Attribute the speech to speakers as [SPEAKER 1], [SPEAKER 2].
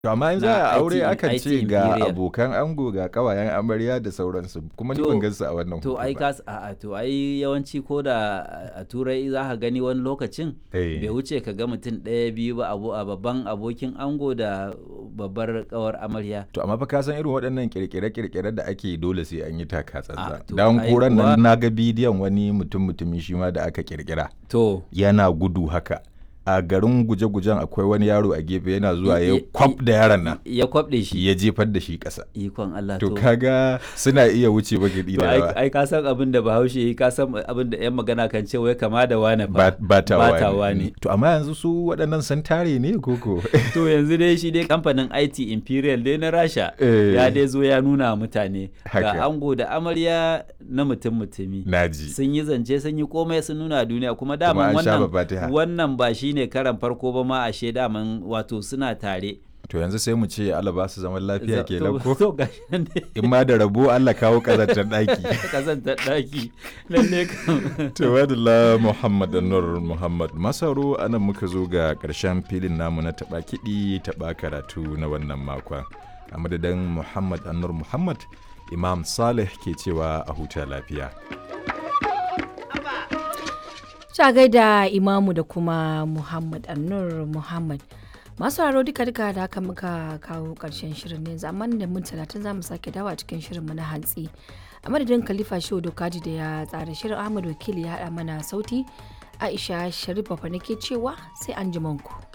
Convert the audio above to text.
[SPEAKER 1] To amma in za
[SPEAKER 2] na
[SPEAKER 1] a aure
[SPEAKER 2] IT
[SPEAKER 1] akan
[SPEAKER 2] IT
[SPEAKER 1] ce ga
[SPEAKER 2] Imperial.
[SPEAKER 1] abokan ango ga kawayen amarya da sauransu kuma ni
[SPEAKER 2] To-
[SPEAKER 1] ban gansu a wannan
[SPEAKER 2] to
[SPEAKER 1] hoto
[SPEAKER 2] ai
[SPEAKER 1] ba.
[SPEAKER 2] kas a to ai yawanci ko da a turai za ka gani wani lokacin
[SPEAKER 1] Eh.
[SPEAKER 2] bai wuce ka ga mutum ɗaya biyu ba abu a babban abokin ango da babbar kawar amarya
[SPEAKER 1] To amma fa ka san irin waɗannan kirkire-kirkire da ake dole sai an yi taka
[SPEAKER 2] Ah,
[SPEAKER 1] tsantsan.
[SPEAKER 2] to
[SPEAKER 1] Dan
[SPEAKER 2] ai
[SPEAKER 1] koran
[SPEAKER 2] kuwa-
[SPEAKER 1] nan na ga bidiyon wani mutum mutumi shi ma da aka kirkira.
[SPEAKER 2] to
[SPEAKER 1] Yana gudu haka. A garin guje-gujen akwai wani yaro a gefe yana zuwa
[SPEAKER 2] I-
[SPEAKER 1] ya
[SPEAKER 2] i-
[SPEAKER 1] kwaf da yaron nan.
[SPEAKER 2] ya kwabɗe shi
[SPEAKER 1] Ya jefar da shi ƙasa.
[SPEAKER 2] ikon Allah
[SPEAKER 1] To
[SPEAKER 2] to
[SPEAKER 1] kaga suna iya wuce bagidi
[SPEAKER 2] to
[SPEAKER 1] da
[SPEAKER 2] ai
[SPEAKER 1] yawa.
[SPEAKER 2] ai ka san abin da bahaushe yi ka san abin da yan magana kan ce wai kama da wane
[SPEAKER 1] Ba
[SPEAKER 2] fa
[SPEAKER 1] ba ta
[SPEAKER 2] bata
[SPEAKER 1] wani.
[SPEAKER 2] wani.
[SPEAKER 1] To amma yanzu su waɗannan sun tare ne koko?
[SPEAKER 2] to yanzu dai shi dai kamfanin IT Imperial dai na Rasha
[SPEAKER 1] Eh.
[SPEAKER 2] ya dai zo ya nuna wa mutane
[SPEAKER 1] Haka.
[SPEAKER 2] ga ango da amarya na mutum mutumi
[SPEAKER 1] Naji.
[SPEAKER 2] sun yi zance sun yi komai sun nuna duniya kuma
[SPEAKER 1] Kuma
[SPEAKER 2] daman
[SPEAKER 1] an sha
[SPEAKER 2] wannan
[SPEAKER 1] babatiha.
[SPEAKER 2] wannan ba shine karan farko ba ma ashe daman wato suna tare
[SPEAKER 1] To yanzu sai mu ce Allah ba su zaman lafiya
[SPEAKER 2] Za-
[SPEAKER 1] kenan
[SPEAKER 2] to-
[SPEAKER 1] ko?
[SPEAKER 2] to gashi nan dai
[SPEAKER 1] In ma da rabo Allah kawo ƙazantar ɗaki.
[SPEAKER 2] kazantar daki lalle kam
[SPEAKER 1] Tawadala Muhammad Nur Muhammad Masaro anan muka zo ga ƙarshen filin namu na taɓa kiɗi taɓa karatu na wannan makon. A madadin Muhammad Anur Muhammad, Imam Saleh ke cewa a huta lafiya.
[SPEAKER 3] Ta gaida Imamu da kuma Muhammad Annur Muhammad. Masu haro duka duka da haka muka kawo ƙarshen shirin ne zaman da mun talatin za mu sake dawa cikin shirin mu na hantsi. A madadin Khalifa Shehu Dokaji da ya tsara shirin Ahmad Wakili ya haɗa mana sauti. Aisha Sharif Bafa nake cewa sai an ku.